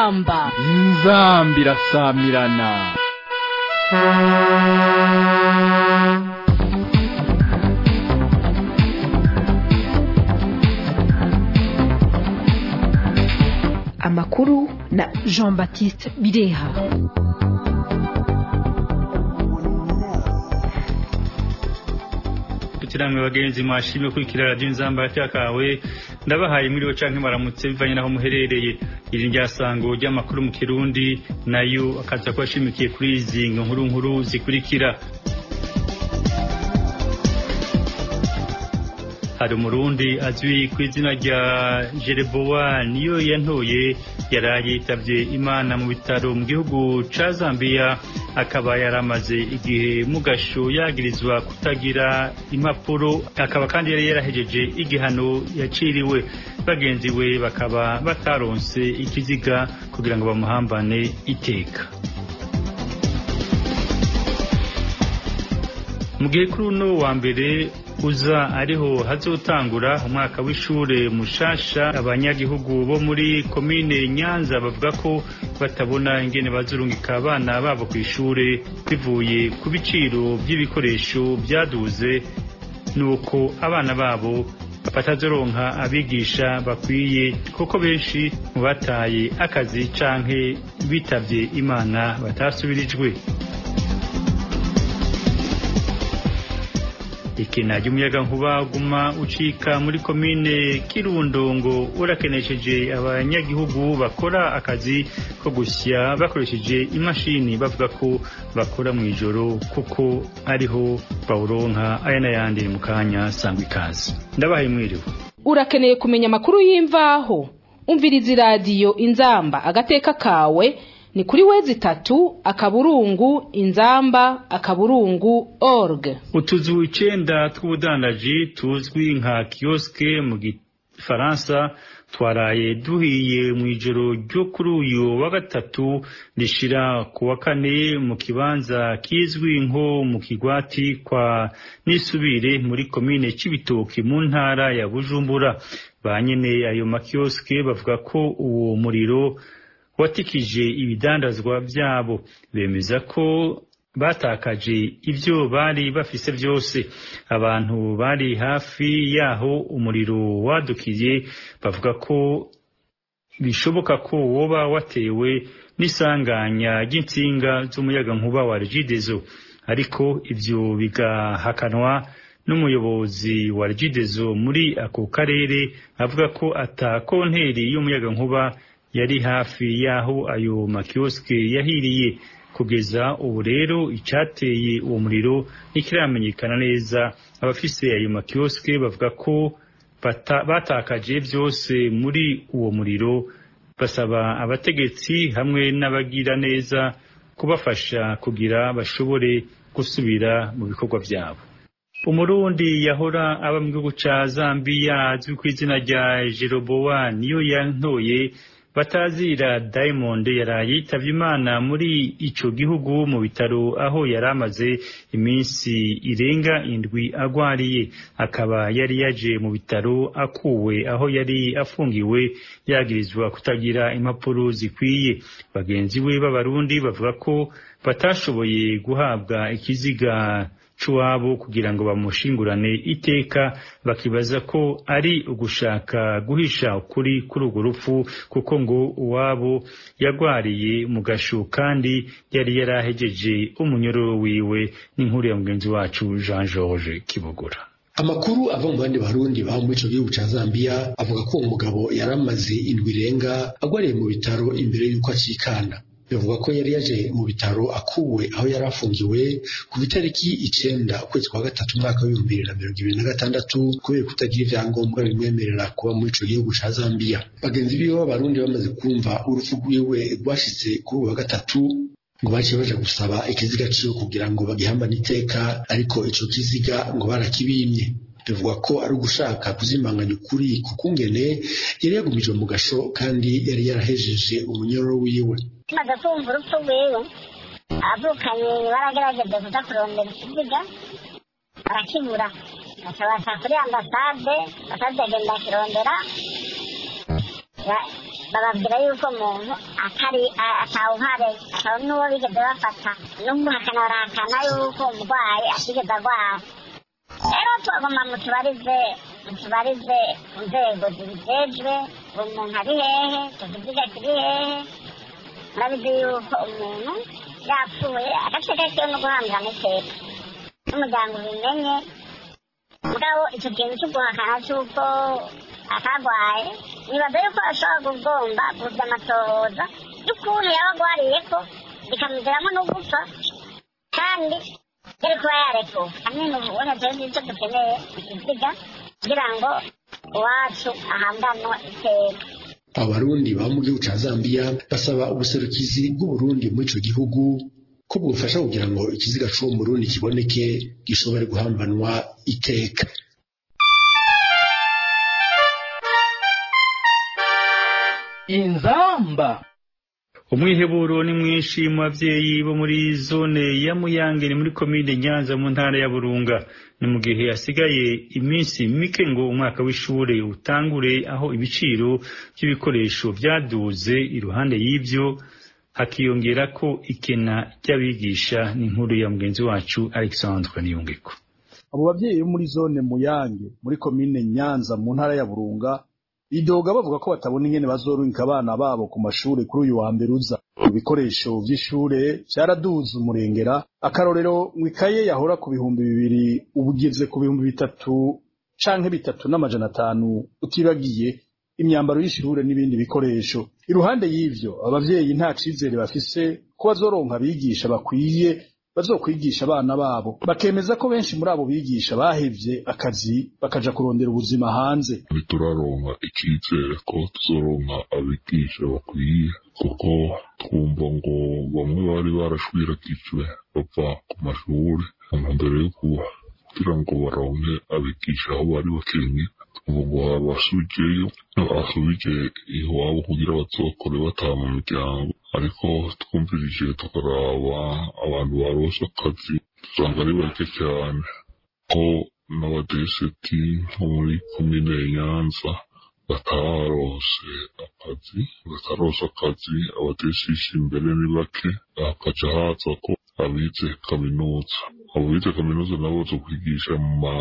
inzamba inzambi irasamirana amakuru na jean baptiste bireha namwe bagenzi mwashimye kurikira radiyo inzamba kawe ndabahaye muriwe canke maramutse bivanye naho muherereye iri ryasango ry'amakuru mu kirundi nayo akaza kuba ashimikiye kuri izi nkuru nkuru zikurikira hari umurundi azwi ku izina rya jerebowa niyo yantoye yaraye yitabye imana mu bitaro mu gihugu ca zambia akaba yaramaze igihe mu gasho yagirizwa kutagira impapuro akaba kandi yari yarahejeje igihano yaciriwe bagenzi we bakaba bataronse ikiziga kugira ngo bamuhambane iteka mu gihe kuri uno wa mbere uza ariho hazotangura umwaka w'ishure mushasha abanyagihugu bo muri komine nyanza bavuga ko batabona ingene bazurungika abana babo ku ishure bivuye ku biciro by'ibikoresho byaduze nuko abana babo batazoronka abigisha bakwiye kuko benshi mu bataye akazi canke bitavye imana batasubirijwe ikina ry'umuyaga nkuba guma ucika muri komine kirundo ngo urakenesheje abanyagihugu bakora akazi ko gusya bakoresheje imashini bavuga ko bakora mu ijoro kuko ariho bawuronka aya n'ayandi mu kanya sangwa ikaze ndabahaye mwiriwe urakeneye kumenya amakuru y'imvaho umviriza iradiyo inzamba agateka kawe ni kuri wezi itatu akaburungu inzamba akaburungu org utuzu icenda tw'ubudandaji tuzwi nka kiyoske mu gifaransa twaraye duhiye mu ijoro ryo kuri uyu wa gatatu rishira ku wa kane mu kibanza kizwi nko mu kigwati kwa nisubire muri komine c'ibitoki mu ntara ya bujumbura ba nyene ayo makiyoske bavuga ko uwo muriro watikije ibidandazwa byabo bemeza ko batakaje ibyo bari bafise byose abantu bari hafi yaho umuriro wadukiye bavuga ko bishoboka ko woba watewe n'isanganya ry'insinga z'umuyagankuba wa regidezo ariko ibyo bigahakanwa n'umuyobozi wa regidezo muri ako karere avuga ko ata konteri y'umuyagankuba yari hafi y'aho ayo makiyoske yahiriye kugeza ubu rero icyateye uwo muriro ntikiramenyekana neza abafise ayo makiyoske bavuga ko batakaje byose muri uwo muriro basaba abategetsi hamwe n'abagira neza kubafasha kugira bashobore gusubira mu bikorwa byabo umurundi yahora aba mu gihugu ca zambiya azwi ku izina rya jerobowa niyo yantoye batazira diamond yaraye yitavye imana muri ico gihugu mu bitaro aho yari amaze iminsi irenga indwi agwariye akaba yari yaje mu bitaro akuwe aho yari afungiwe yagirizwa kutagira impapuro zikwiye bagenzi we b'abarundi bavuga ko batashoboye guhabwa ikiziga c'uwabo kugira ngo bamushingurane iteka bakibaza ko ari ugushaka guhisha ukuri kuri urwo rupfu kuko ngo uwabo yagwariye mu gashu kandi yari yarahejeje umunyororo wiwe n'inkuru ya mugenzi wacu Jean George Kibogora amakuru ava mu bandi barundi baba muri ico gihugu ca Zambia avuga ko uwo mugabo yari amaze indwi irenga agwariye mu bitaro imbere y'uko acikana bivugwa ko yari yaje mu bitaro akuwe aho yari afungiwe ku itariki icenda ukwezi kwa gatatu umwaka w'ibihumbi bibiri na mirongo ibiri na gatandatu kubera kutagira ivyangombwa bimwemerera kuba muri ico gihugu ca Zambia bagenzi biwe b'abarundi bamaze kumva urupfu rwiwe rwashitse kuri uyu wa gatatu ngo baciye baja gusaba ikiziga ciwe kugira ngo bagihambane iteka ariko ico kiziga ngo barakibimye bivugwa ko ari ugushaka kuzimanganya ukuri kukungene yari yagumijwe mu gasho kandi yari yarahejeje umunyororo wiwe tumaze kumva urupfu rwiwe abavukanye baragerageje kuza kurondera ikiziga barakibura baca kuri ambasade ambasade agenda akirondera bababwira yuko umuntu atari atawuhare ataba n'uwo bigeze bafata n'umuhakana barahakana yuko umurwayi atigeze arwara rero twagomba mutubarize mutubarize inzego zibijejwe uwo muntu ari hehe tukiziga kiri hehe murabizi yuko umuntu yapfuye agace gakewe no guhambira n'iteka n'umuryango ubimenye mugabo icyo kintu cyo guhakana cy'uko atagwaye nibaza yuko ashobora kugomba kuza amatohoza y'ukuntu yaba agwariye ko bikamuviramo no gupfa kandi yari kuba yarekuwe hamwe n'ububone twebwe icyo dukeneye ikiziga kugira ngo iwacu ahambanwe iteka abarundi baba mu gihugu ca Zambia basaba ubuserukizi bw'Uburundi muri ico gihugu ko bwofasha kugira ngo ikiziga c'uwo murundi kiboneke gishobore guhambanwa iteka inzamba umwiheburo ni mwinshi mu babyeyi bo muri zone ya muyange ni muri komine nyanza mu ntara ya burunga ni mu gihe hasigaye iminsi mike ngo umwaka w'ishure utangure aho ibiciro by'ibikoresho byaduze iruhande y'ibyo hakiyongera ko ikena ry'abigisha n'inkuru ya mugenzi wacu alexandre niyungeko abo babyeyi bo muri zone muyange muri komine nyanza mu ntara ya burunga bidoga bavuga ko batabona ingene bazorunka abana babo ku mashuri kuri uyu wa mbere uza ibikoresho vy'ishure vyaraduze umurengera akarorero ngo ikaye yahora ku bihumbi bibiri ubu igeze ku bihumbi bitatu canke bitatu n'amajana atanu utibagiye imyambaro y'ishure n'ibindi bikoresho iruhande y'ivyo abavyeyi nta cizere bafise ko bazoronka abigisha bakwiye bazokwigisha abana babo bakemeza ko benshi muri abo bigisha bahevye akazi bakaja kurondera ubuzima hanze ntituraronka icyizere ko tuzoronka abigisha bakwiye kuko twumva ngo bamwe bari barashwirakijwe bava ku mashuri mbere yo kugira ngo baronke abigisha aho bari bakenye twumva ngo basubijeyo basubije iwabo kugira bazokore bataha mu miryango ariko twumvirije tukaraba abantu barose akazi usanga ari bake cyane ko n'abadeseti nko muri komine nyanza batarose akazi batarose akazi abadesisi imbere ni bake hakaja haza ko abize kaminuza abo bize kaminuza nabo zo kwigisha mu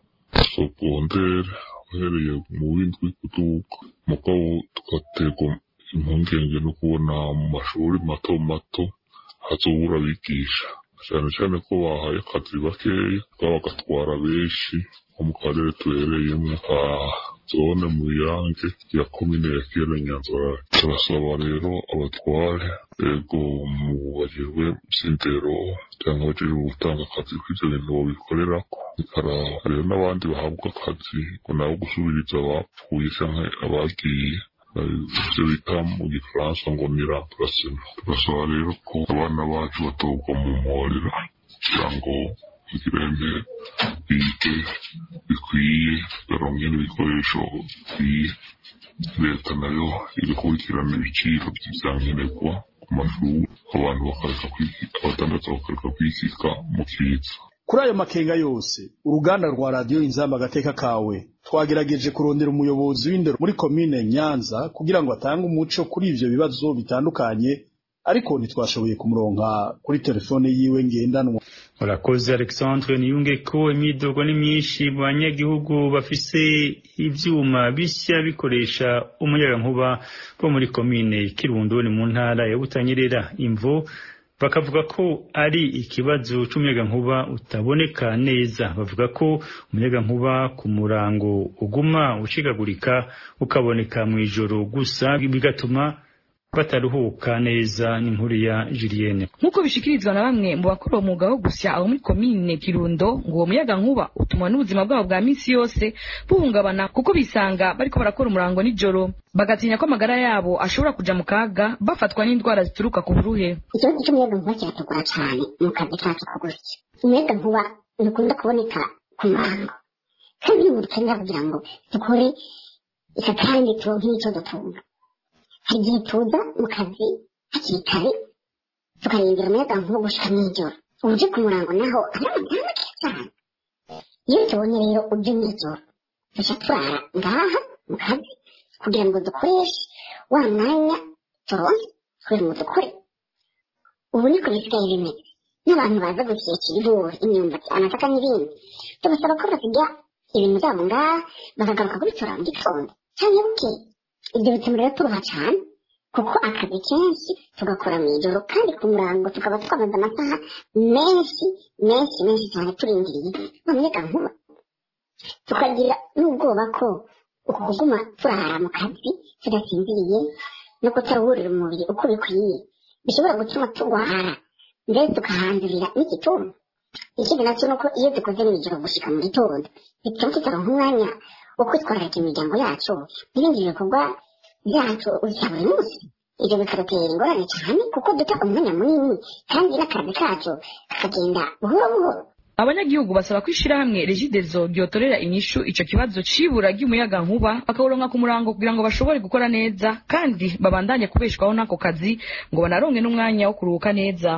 masogondere uhereye mu windwi kuduka mugabo tugaterwa impungenge no kubona mu mashuri mato mato hazobura abigisha cyane cyane ko bahaye akazi bakeya baba bagatwara benshi nko mu karere tuhereyemo ka zone mu yange ya komine ya kera nyanzara turasaba rero abatware ego mu bagirwe sindero cyangwa abajejwe gutanga akazi kw'ivyo bintu babikorerako bikaraba rero n'abandi bahabwa akazi ngo nabo gusubiriza abapfuye canke abagiye ivyo bita mu gifaransa ngo ni remplacement turasaba rero ko abana bacu batogwa mu mporera kugira ngo igirende bige bikwiye baronke n'ibikoresho bikwiye leta nayo iri gukurikirana ibiciro vy'ivyankenerwa ku mashuri abantu bakareka abadandaza bakareka kwikika mu kiza kuri ayo makenga yose uruganda rwa radiyo inzamba agateka kawe twagerageje kurondera umuyobozi w'indero muri komine nyanza kugira ngo atange umuco kuri ivyo bibazo bitandukanye ariko ntitwashoboye kumuronka kuri telefone yiwe ngendanwa urakoze alexandre niyunge ko imidogo ni myinshi mu banyagihugu bafise ivyuma bishya bikoresha umuyagankuba bo muri komine kirundo ni mu ntara ya butanyerera imvo bakavuga ko ari ikibazo c'umuyagankuba utaboneka neza bavuga ko umuyagankuba ku murango uguma ucikagurika ukaboneka mw'ijoro gusa bigatuma bataruhuka neza n'inkuru ya Julienne nk'uko bishikirizwa na bamwe mu bakora uwo mwuga wo gusya aho muri komine kirundo ngo uwo muyaga nkuba utuma n'ubuzima bwabo bwa misi yose buhungabana kuko bisanga bariko barakora umurango nijoro bagatinya ko amagara yabo ashobora kuja mu kaga bafatwa n'indwara zituruka ku buruhe ikibazo cy'umuyaga nkuba kiratugora cyane mu kazi kacu ko gusya umuyaga nkuba ntukunda kuboneka ku murango kandi iyo dukenera kugira ngo dukore ika kandi turonke n'icyo dutunga hari igihe tuza mu kazi hakiri kare tukarindira umuyaga nkuba gushika mw'ijoro uje ku murango naho ari amafaranga make cyane iyo tubonye rero uje mw'ijoro duca turara ngaha mu kazi kugira ngo dukoreshe wa mwanya turonse kugira ngo dukore ubu niko bisigaye bimeze n'abantu baza gushyikira ibigori imyumbati amasaka n'ibindi tubasaba ko basiga ibintu byabo ngaha bakagaruka kubitora mu gitondo cyangwa buke ibyo bituma rero turuha cyane kuko akazi kenshi tugakora mu ijoro kandi ku murango tukaba twamaze amasaha menshi menshi menshi cyane turindiriye bamenyeka nkuba tukagira n'ubwoba ko uku kuguma turara mu kazi tudasinziriye no kutaruhurira umubiri uko bikwiye bishobora gutuma turwara mbere tukahandurira n'igituntu ikindi nacyo ni uko iyo dukoze mu ijoro gushyika mu gitondo bituma tutaronka umwanya wo kwitwararika imiryango yacu n'ibindi bikorwa byacu bya buri munsi ibyo bikadutera ingorane cyane kuko duta umwanya munini kandi n'akazi kacu kakagenda buhoro buhoro abanyagihugu basaba ko ishirahamwe regidezo ryotorera inyishu ico kibazo c'ibura ry'umuyaga nkuba bakawuronka ku murango kugira ngo bashobore gukora neza kandi babandanye kubeshwaho n'ako kazi ngo banaronke n'umwanya wo kuruhuka neza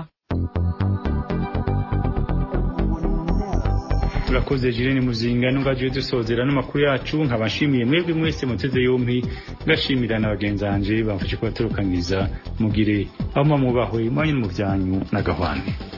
turakoze jirene muzinga n'ubwagiye dusozera n'amakuru yacu nkabashimiye mwebwe mwese muteze yompi ngashimira na bagenzi banje bamfashe kubaturukanyiriza mugire aho mwamubahwe mwanyu mu byanyu n'agahwane